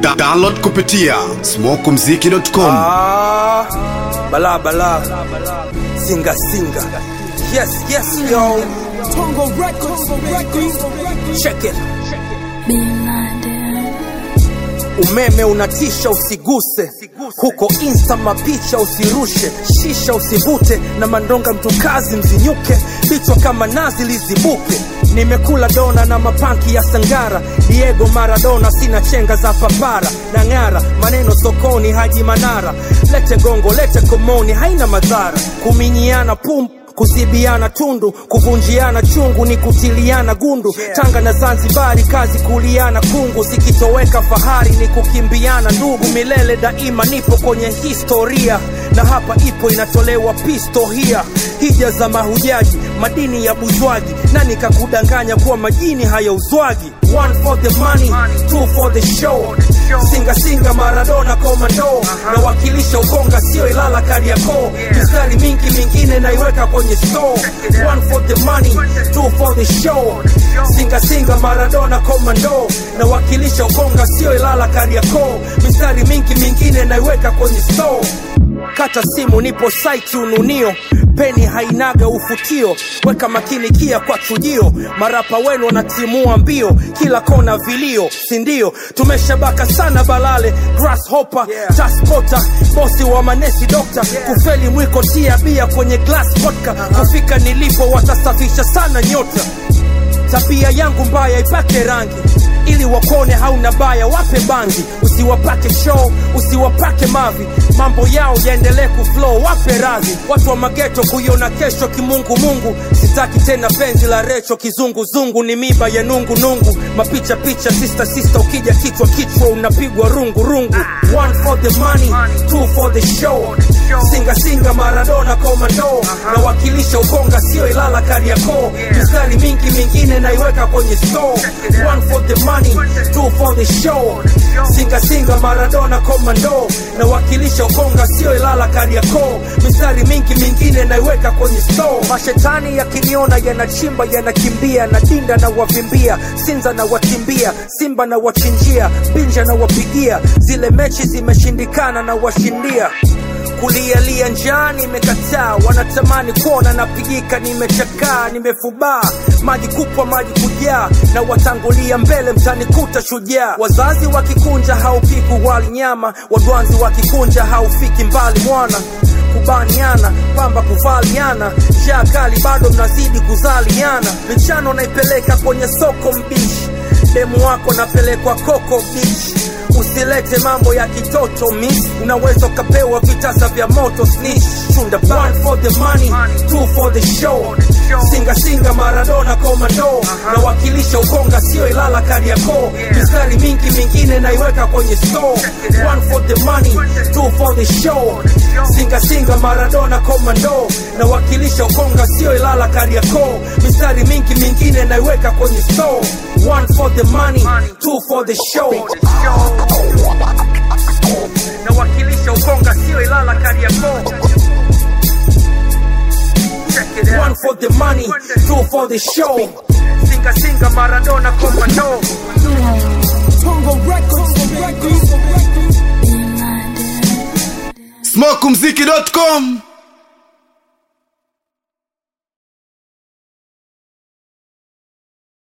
Da download kupitia smokumziki.com. Ah, bala bala, singa singa. Yes, yes, yo. Tongo Records, Tongo Records. Check it. Blinded. Umeme unatisha, usiguse huko insta, mapicha usirushe, shisha usivute, na mandonga mtukazi mzinyuke, vichwa kama nazi lizibuke. Nimekula dona na mapanki ya Sangara, Diego Maradona, sina chenga za papara na ng'ara, maneno sokoni, Haji Manara, lete gongo, lete komoni, haina madhara, kuminyiana pum kuzibiana tundu, kuvunjiana chungu ni kutiliana gundu. Tanga na Zanzibari, kazi kuliana kungu, zikitoweka fahari ni kukimbiana ndugu. Milele daima nipo kwenye historia, na hapa ipo inatolewa pistohia. Hija za mahujaji, madini ya buzwaji, nani kakudanganya kuwa majini hayauzwagi? One for the money, two for the show. Singa singa Maradona komando, nawakilisha Ukonga sio Ilala Kariakoo. Mistari mingi mingine naiweka kwenye store. One for the money, two for the show. Singa singa Maradona komando, nawakilisha Ukonga sio Ilala Kariakoo. Mistari mingi mingine naiweka kwenye store kata simu nipo site ununio peni hainaga ufutio weka makini kia kwa chujio marapa wenu wanatimua mbio kila kona vilio sindio tumeshabaka sana balale grasshopper yeah. taspota bosi wa manesi dokta kufeli mwiko tia bia kwenye glass vodka kufika nilipo watasafisha sana nyota tabia yangu mbaya ipake rangi ili wakone hauna baya wape bangi usiwapake show usiwapake mavi mambo yao yaendelee kuflow wape radhi watu wa mageto kuiona kesho kimungu mungu sitaki tena penzi la recho kizunguzungu ni miba ya nungu nungu mapicha picha sista sista ukija kichwa kichwa unapigwa rungu rungu one for the money two for the show singa singa maradona komando nawakilisha ukonga sio ilala kariakoo mistari mingi mingine naiweka kwenye store one for the money two for the show singa singa maradona komando nawakilisha ukonga sio ilala kariakoo mistari mingi mingine naiweka kwenye store mashetani yakiniona yanachimba yanakimbia na dinda na wavimbia sinza na watimbia simba na wachinjia binja na wapigia zile mechi zimeshindikana na washindia kulialia njaa nimekataa wanatamani kuona napigika nimechakaa nimefubaa maji kupwa maji kujaa na watangulia mbele mtanikuta shujaa wazazi wakikunja haupiku wali nyama wadwanzi wakikunja haufiki mbali mwana kubaniana pamba kuvaliana njaa kali bado mnazidi kuzaliana michano naipeleka kwenye soko mbishi demu wako napelekwa koko bichi usilete mambo ya kitoto miss unaweza ukapewa vitasa vya moto snitch chunda one for the money two for the show singa singa maradona komando nawakilisha ukonga sio ilala kariakoo mistari mingi mingine naiweka kwenye store one for the money two for the show singa singa maradona komando nawakilisha ukonga sio ilala kariakoo mistari mingi mingine naiweka kwenye store one for the money two for the show nawakilisha ukonga sio ilala kariakoo one for the money two for the show singa singa maradona komando Tongo Records, Tongo Records. Blinded. smokumziki.com.